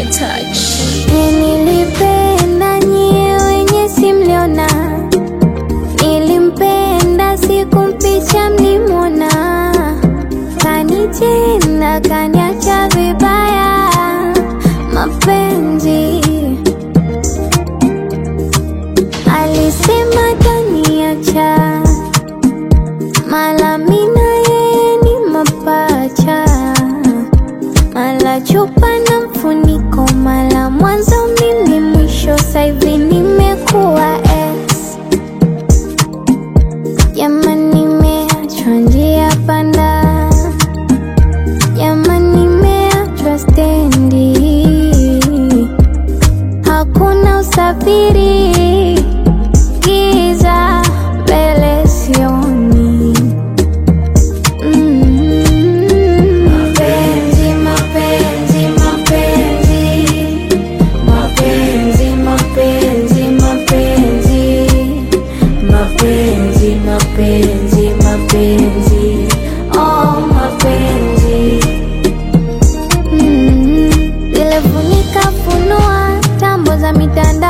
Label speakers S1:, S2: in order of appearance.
S1: touch.
S2: Nilipenda nyie wenye simliona, nilimpenda sikumpicha mlimwona, kanitenda kaniacha vibaya, mapenzi alisema taniacha, mala mina yeye ni mapacha mala chupa na mfuniko, mala mwanzo mimi mwisho, saivi nimekuwa ex. Jamani, nimeachwa njia panda, jamani, nimeachwa stendi, hakuna usafiri, giza mbele sioni. Mapenzi, mapenzi, mapenzi, mapenzi, mapenzi, mapenzi, mapenzi, mapenzi, mapenzi, oh mapenzi. Mm, Zile funika funua tambo za mitandao